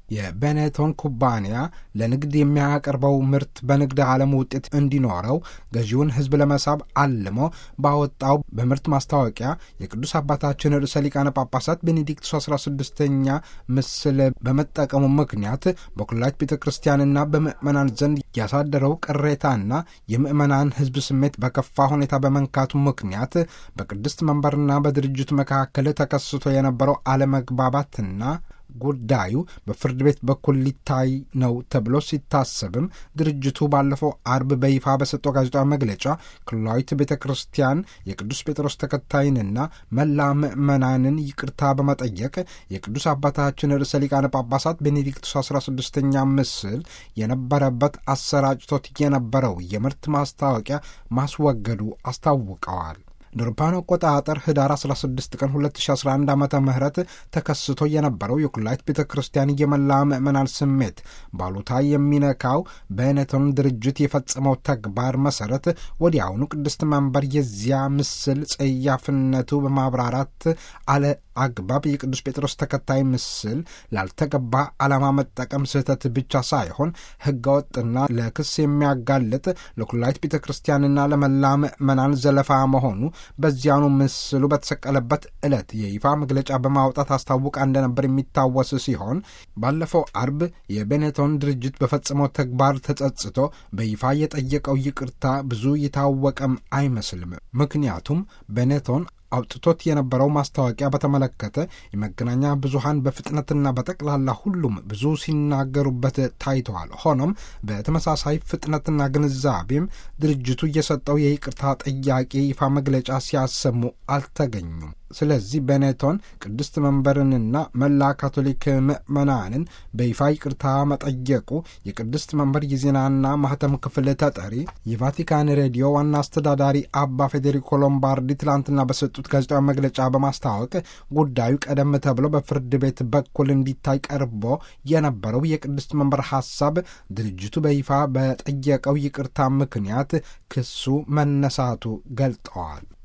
የቤኔቶን ኩባንያ ለንግድ የሚያቀርበው ምርት በንግድ ዓለም ውጤት እንዲኖረው ገዢውን ሕዝብ ለመሳብ አልሞ ባወጣው በምርት ማስታወቂያ የቅዱስ አባታችን ርዕሰ ሊቃነ ጳጳሳት ቤኔዲክቱስ 16ኛ ምስል በመጠቀሙ ምክንያት በኩላሊት ቤተ ክርስቲያንና በምዕመናን ዘንድ ያሳደረው ቅሬታና የምዕመናን ሕዝብ ስሜት በከፋ ሁኔታ በመንካቱ ምክንያት በቅድስት መንበርና በድርጅቱ መካከል ተከስቶ የነበረው አለመግባባትና ጉዳዩ በፍርድ ቤት በኩል ሊታይ ነው ተብሎ ሲታሰብም ድርጅቱ ባለፈው አርብ በይፋ በሰጠው ጋዜጣዊ መግለጫ ክልላዊት ቤተ ክርስቲያን የቅዱስ ጴጥሮስ ተከታይንና መላ ምዕመናንን ይቅርታ በመጠየቅ የቅዱስ አባታችን ርዕሰ ሊቃነ ጳጳሳት ቤኔዲክቱስ 16ኛ ምስል የነበረበት አሰራጭቶት የነበረው የምርት ማስታወቂያ ማስወገዱ አስታውቀዋል። አውሮፓውያን አቆጣጠር ህዳር 16 ቀን 2011 ዓ ም ተከስቶ የነበረው የኩላሊት ቤተ ክርስቲያን የመላ ምዕመናን ስሜት ባሉታ የሚነካው በኔቶን ድርጅት የፈጸመው ተግባር መሰረት ወዲያውኑ ቅድስት መንበር የዚያ ምስል ጸያፍነቱ በማብራራት አለ አግባብ የቅዱስ ጴጥሮስ ተከታይ ምስል ላልተገባ ዓላማ መጠቀም ስህተት ብቻ ሳይሆን ህገወጥና ለክስ የሚያጋልጥ ለኩላሊት ቤተ ክርስቲያንና ለመላ ምዕመናን ዘለፋ መሆኑ በዚያኑ ምስሉ በተሰቀለበት ዕለት የይፋ መግለጫ በማውጣት አስታውቃ እንደነበር የሚታወስ ሲሆን ባለፈው አርብ የቤኔቶን ድርጅት በፈጸመው ተግባር ተጸጽቶ በይፋ የጠየቀው ይቅርታ ብዙ የታወቀም አይመስልም። ምክንያቱም ቤኔቶን አውጥቶት የነበረው ማስታወቂያ በተመለከተ የመገናኛ ብዙሃን በፍጥነትና በጠቅላላ ሁሉም ብዙ ሲናገሩበት ታይተዋል። ሆኖም በተመሳሳይ ፍጥነትና ግንዛቤም ድርጅቱ እየሰጠው የይቅርታ ጥያቄ ይፋ መግለጫ ሲያሰሙ አልተገኙም። ስለዚህ ቤኔቶን ቅድስት መንበርንና መላ ካቶሊክ ምዕመናንን በይፋ ይቅርታ መጠየቁ የቅድስት መንበር የዜናና ማህተም ክፍል ተጠሪ የቫቲካን ሬዲዮ ዋና አስተዳዳሪ አባ ፌዴሪኮ ሎምባርዲ ትላንትና በሰጡት ጋዜጣዊ መግለጫ በማስታወቅ ጉዳዩ ቀደም ተብሎ በፍርድ ቤት በኩል እንዲታይ ቀርቦ የነበረው የቅድስት መንበር ሐሳብ ድርጅቱ በይፋ በጠየቀው ይቅርታ ምክንያት ክሱ መነሳቱ ገልጠዋል።